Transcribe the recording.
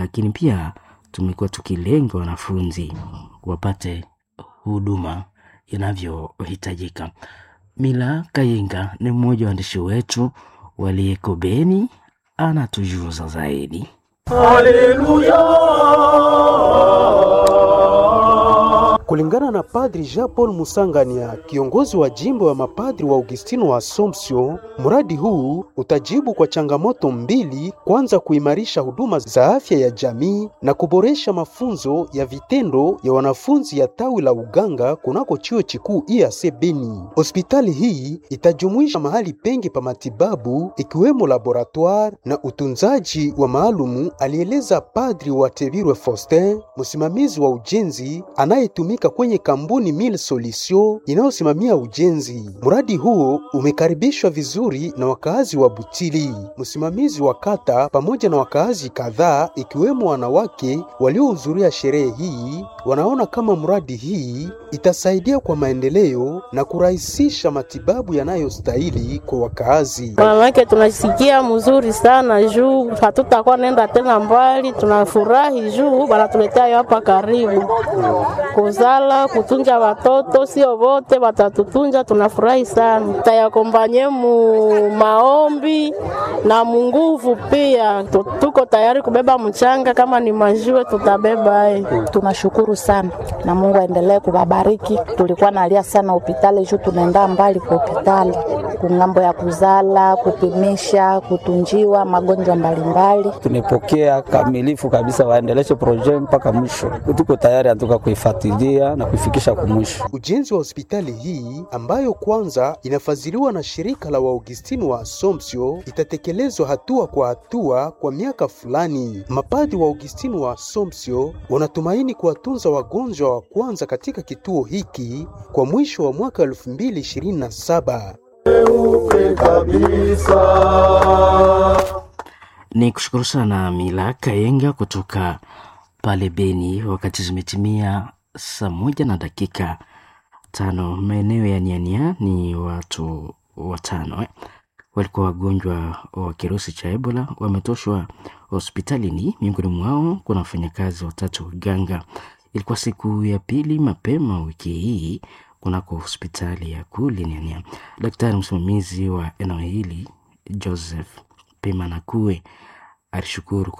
lakini pia tumekuwa tukilenga wanafunzi wapate huduma inavyohitajika. Mila Kayinga ni mmoja wa waandishi wetu waliyeko Beni, anatujuza zaidi. Kulingana na Padri Jean Paul Musangania, kiongozi wa jimbo ya mapadri wa Augustino wa Assumption, mradi huu utajibu kwa changamoto mbili: kwanza, kuimarisha huduma za afya ya jamii na kuboresha mafunzo ya vitendo ya wanafunzi ya tawi la uganga kunako chuo chikuu IAC Beni. Hospitali hii itajumuisha mahali pengi pa matibabu ikiwemo laboratoire na utunzaji wa maalumu, alieleza Padri wa Tebirwe Faustin, msimamizi wa ujenzi anayetumika kwenye kampuni Mille Solution inayosimamia ujenzi. Mradi huo umekaribishwa vizuri na wakaazi wa Butili. Msimamizi wa kata pamoja na wakaazi kadhaa ikiwemo wanawake waliohudhuria sherehe hii wanaona kama mradi hii itasaidia kwa maendeleo na kurahisisha matibabu yanayostahili kwa wakaazi. Wanawake tunasikia mzuri sana juu hatutakuwa nenda tena mbali, tunafurahi juu wanatuletea hapa karibu kuzala kutunja watoto, sio wote watatutunja. Tunafurahi sana, tayakombanye mu maombi na munguvu pia. Tuko tayari kubeba mchanga, kama ni majiwe tutabeba. Ye, tunashukuru sana na Mungu aendelee kuwabariki. Tulikuwa nalia sana hospitali juu tunaenda mbali kwa hospitali kungambo ya kuzala, kupimisha, kutunjiwa magonjwa mbalimbali. Tumepokea kamilifu kabisa, waendeleshe proje mpaka mwisho. Tuko tayari atuka kuifuatilia na kuifikisha kumwisho. Ujenzi wa hospitali hii ambayo kwanza inafadhiliwa na shirika la Waugustini wa Assumption itatekelezwa hatua kwa hatua kwa miaka fulani. Mapadi wa Augustini wa Assumption wanatumaini kuwatunza wagonjwa wa kwanza katika kituo hiki kwa mwisho wa mwaka 2027. Ni kushukuru sana Mila Kayenga kutoka pale Beni. Wakati zimetimia saa moja na dakika tano maeneo ya Niania ni watu watano eh, walikuwa wagonjwa wa kirusi cha Ebola wametoshwa hospitalini. Miongoni mwao kuna wafanyakazi watatu waganga. Ilikuwa siku ya pili mapema wiki hii kunako hospitali ya kule Niania. Daktari msimamizi wa eneo hili Joseph Pimanakue alishukuru